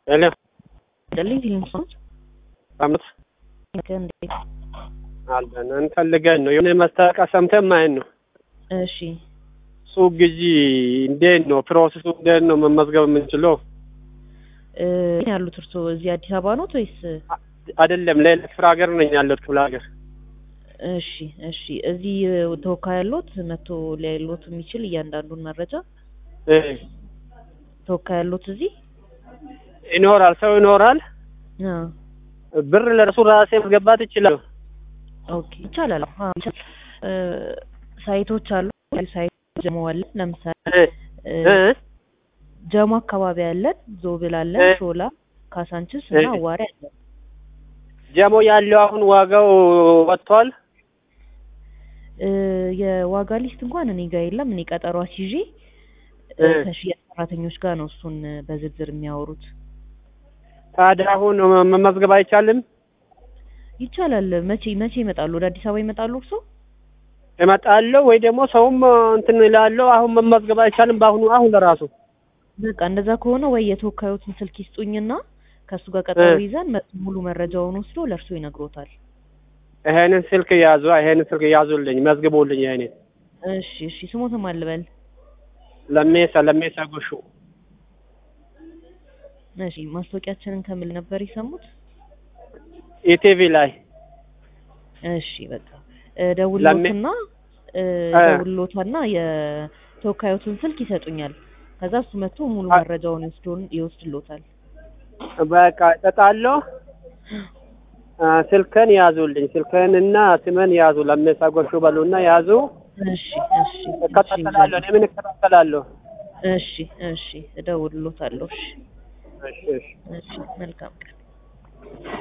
ሄሎ ደልኝ ፊልምሶች አመት እንዴት አለን እንፈልገን ነው የሆነ ማስታወቂያ ሰምተን ማየት ነው። እሺ ሱቅ ግዢ እንዴት ነው ፕሮሰሱ? እንዴት ነው መመዝገብ የምንችለው? እ ያሉት እርስዎ እዚህ አዲስ አበባ ኖት ወይስ? አይደለም ሌላ ክፍለ ሀገር ነኝ ያለሁት ክፍለ ሀገር። እሺ እሺ እዚህ ተወካይ ያሉት መጥቶ ሊያይሎት የሚችል እያንዳንዱን መረጃ እ ተወካይ ያሉት እዚህ ይኖራል ሰው ይኖራል። አ ብር ለእርሱ ራሴ ማስገባት ይችላል። ኦኬ ይቻላል። አዎ ይቻላል። እ ሳይቶች አሉ። ሳይት ጀሞ አለ። ለምሳሌ እ እ እ ጀሞ አካባቢ አለን፣ ዞብል አለን፣ እ ሾላ፣ ካሳንችስ እና እ አዋሪ አለን። ጀሞ ያለው አሁን ዋጋው ወጥቷል። እ የዋጋ ሊስት እንኳን እኔ ጋር የለም። እኔ ቀጠሮ አስይዤ እ እ ከሽያጭ ሰራተኞች ጋር ነው እሱን በዝርዝር የሚያወሩት። ታዲያ አሁን መመዝገብ አይቻልም? ይቻላል። መቼ መቼ ይመጣሉ? ወደ አዲስ አበባ ይመጣሉ እርሶ? እመጣለሁ ወይ ደግሞ ሰውም እንትን እላለሁ። አሁን መመዝገብ አይቻልም? በአሁኑ አሁን ለራሱ በቃ እንደዛ ከሆነ ወይ የተወካዮትን ስልክ ይስጡኝና ከእሱ ጋር ቀጠሮ እ ይዘን መ- ሙሉ መረጃውን ወስዶ ለእርሶ ይነግሮታል። ይሄንን ስልክ ያዙ፣ ይሄንን ስልክ ያዙልኝ፣ መዝግቡልኝ። ይሄንን እሺ እሺ። ስሞትም አልበል። ለሜሳ ለሜሳ ጎሹ እሺ። ማስታወቂያችንን ከምን ነበር የሰሙት? ኢቲቪ ላይ እሺ በቃ እ ለሜ ደውሎትና እ እ ደውሎታና የተወካዮትን ስልክ ይሰጡኛል። ከዛ እሱ መጥቶ ሙሉ አ- መረጃውን ይወስዶን ይወስድሎታል። በቃ እጠጣለሁ። አ፣ ስልክን ያዙልኝ፣ ስልክንና ስምን ያዙ። ለሜሳ ጎሹ በሉና ያዙ። እሺ እሺ እሺ እከታተላለሁ። እኔ ምን እከታተላለሁ? እሺ እሺ እደውልሎታለሁ። እሺ እሺ እሺ እሺ መልካም ቀን።